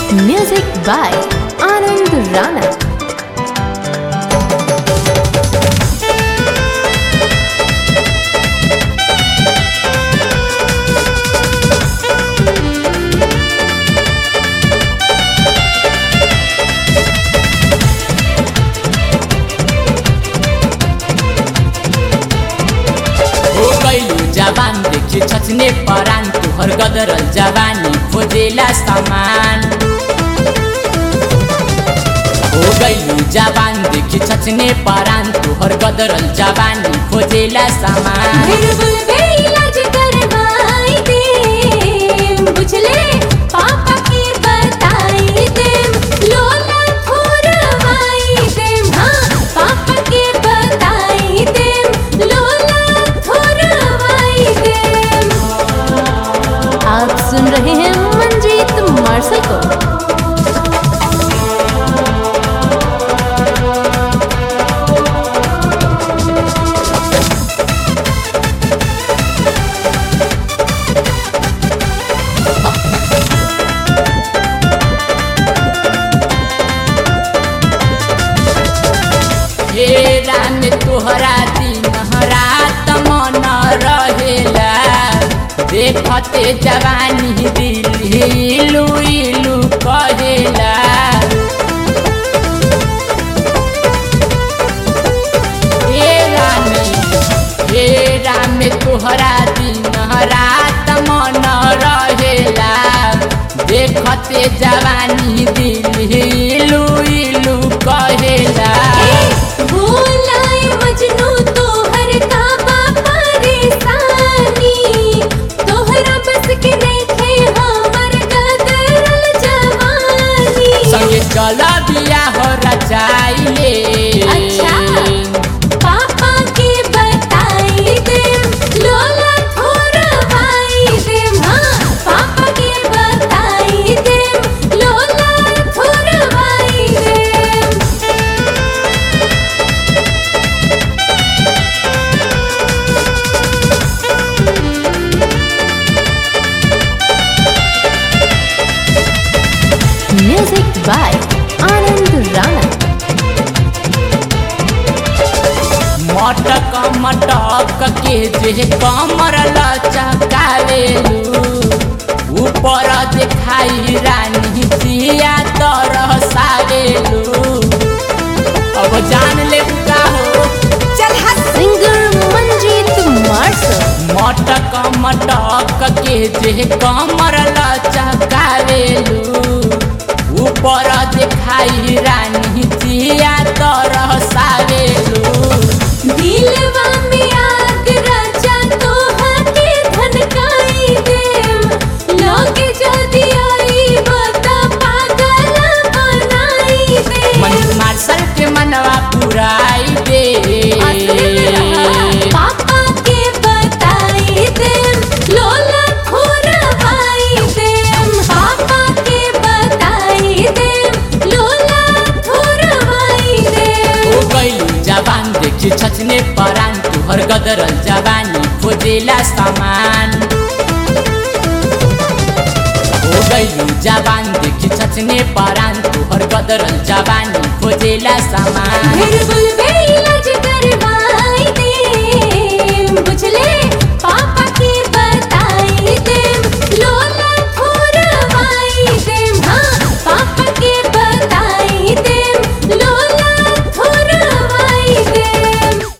Music by Anand Rana. हो गइलु जवान देखि छचने परान तुहर गदरल जवानी खोजेला सामान हो गइलु जवान देखि छचने परान तुहर गदरल जवानी खोजेला सामान बिल्कुल बेइलाज करवाई दे बुझले पापा के बताई दे लोला थोरवाई दे हाँ पापा के बताई दे लोला थोरवाई दे आप सुन रहे हैं मंजीत मार्शल को हेरा में तोहरा दिन रात मन रहेला देखते जवानी दिल हिलू इलू कहेला हेरा में हेरा में तोहरा दिन रात मन रहेला देखते जवानी दिल हिलू इलू कहेला भूलाए मजनू तोहर काबा परेशानी तोहरा बस के नइखे हमर गदरल जवानी संगे चल बिया हो रचाइले अच्छा पापा के बताई दे लोला थोरवाई दे हाँ पापा के बताई दे लोला थोरवाई दे Music by Anand Rana. मटक मटक के जे कमर लचकावेलू ऊपर देखाई रानी जिया तरह सावेलू अब जान ले का हो चल हट Singer Manjeet Marshall. मटक मटक के जे कमर लचकावेलू ऊपर देखाई रानी जिया तरह सावेलू दिलवा में आग राजा तोहके धनकाई देम लोगे जल्दी आई बता पागल बनाई दे मन मार्शल के मनवा पुराई दे पापा के बताई देम लोला थोरवाई देम पापा के बताई देम लोला थोरवाई देम हो गइलु जवान देखि छचने परान तुहर गदरल जवानी खोजेला सामान हो गइलु जवान देखि छचने परान तुहर गदरल जवानी खोजेला सामान बिल्कुल बेइलाज